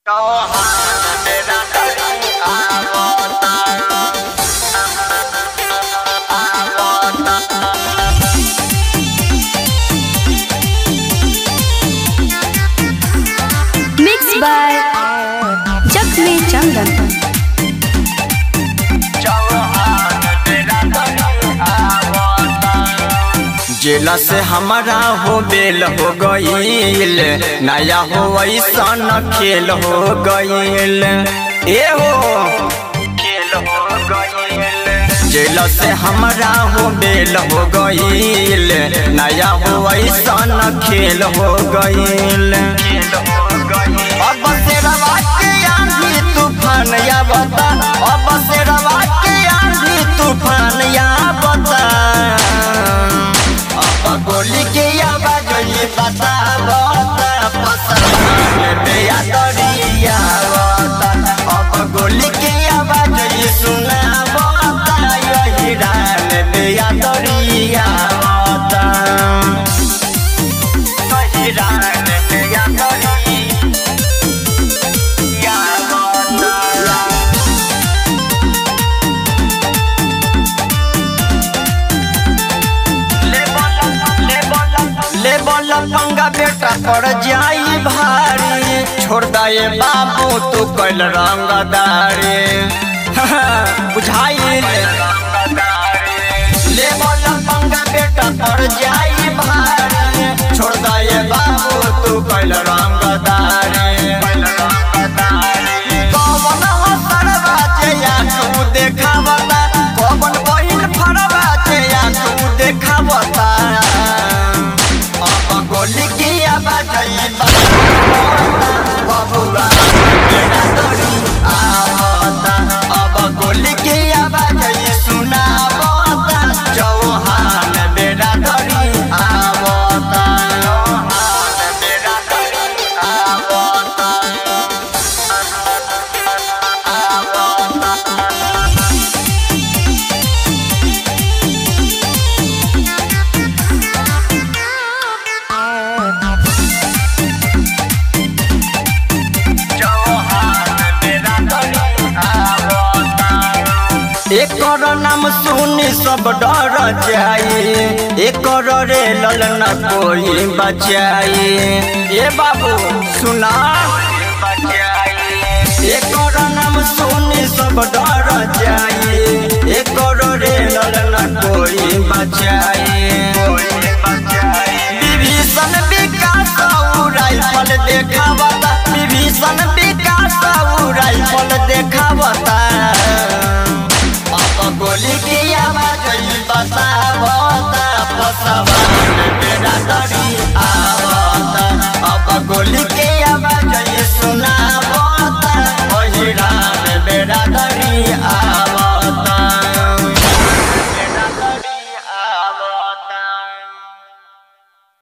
Mixed by Jakme Chandan. जेला से हमारा हो बेल हो गईल नया हो ऐसन खेल हो गईल ए हो खेल हो गईल जेला से हमारा हो बेल हो गईल नया हो ऐसन खेल हो गईल अब से रवा के आंधी तूफान या बता अब से रवा के आंधी तूफान या बता अब गोली के आवाज ये बता बता पसंद बेया दरिया बता अब गोली के आवाज ये सुना बता यही रान बेया दरिया बता यही रान बेया दरिया बता ले बोल पंगा बेटा पड़ जाई भारी छोड़ दे बाबू तू कैल रंगदारी बुझाई ले बोल पंगा बेटा पड़ जाई भारी छोड़ दे बाबू तू कैल रंगदारी कौन हो सरवा जे या तू देखावता कौन बहिन फरवा जे या तू देखावता अब गोली की आवाज आई बबुआ बेड़ा दौड़ी आवता अब गोली की आवाज आई सुनावता चौहान बेड़ा दौड़ी आवता चौहान बेड़ा दौड़ी आवता एकर नाम सुनी सब डर जाई एकर रे ललन कोई बचाई ए बाबू सुना एकर नाम सुनी सब डर जाई एकर रे ललन कोई बचाई विभीषण विकास उ राइफल देखावता विभीषण विकास उ राइफल देखावता अब गोली की आवाज ई बता